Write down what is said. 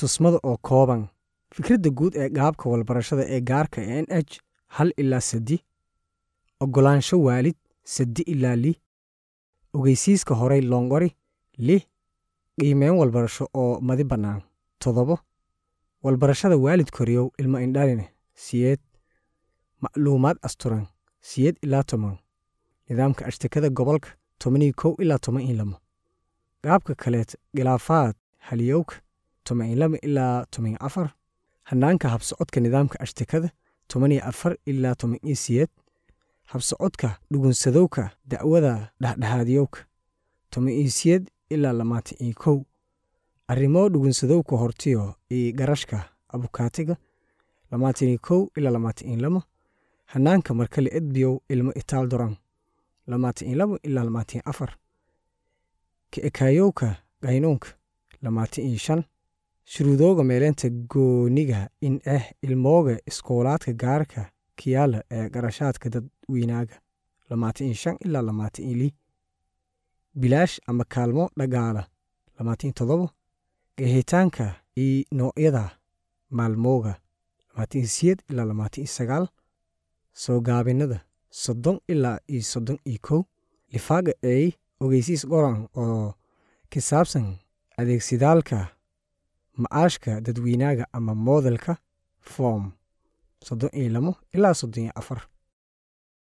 tusmada oo kooban fikradda guud ee gaabka walbarashada ee gaarka n h hal ilaa saddi oggolaansho waalid saddi ilaa li ogeysiiska horay loongori li qiimeyn walbarasho oo madi bannaan toddobo walbarashada waalid koriyow ilmo indhaline siyeed macluumaad asturan siyeed ilaa toban nidaamka ashtakada gobolka tobaniyo kow ilaa toban iyo lamo qaabka kaleet khilaafaad haliyowka toban iyo lama ilaa toban iyo afar hanaanka habsocodka nidaamka ashtakada toban iyo afar ilaa toban iyo siyeed habsocodka dhugunsadowka da'wada dhexdhexaadiyowka toban iyo siyeed ilaa lamaatan iyo kow arrimo dhugunsadowka hortiyo iyo garashka abukaatiga lamaatan iyo kow ilaa lamaatan iyo lamo hanaanka markale edbiyow ilmo itaal doran lamaatan iyo labo ilaa lamaatan iyo afar ka ekaayowka qaynuunka lamaatan iyo shan shuruudooga meeleynta gooniga in ah ilmooga iskoolaadka gaarka kiyaala ee garashaadka dadweynaaga lamaatan iyo shan ilaa lamaatan iyo li bilaash ama kaalmo dhagaala lamaatan iyo toddobo gahitaanka iyo noocyada maalmooga lamaatan iyo siyeed ilaa lamaatan iyo sagaal soo gaabinada soddon ilaa iyo soddon iyo kow lifaaga eey ogeysiis qoran oo ka saabsan adeegsidaalka ma'aashka dadweynaaga ama moodalka form soddon iyo lamo ilaa soddon iyo afar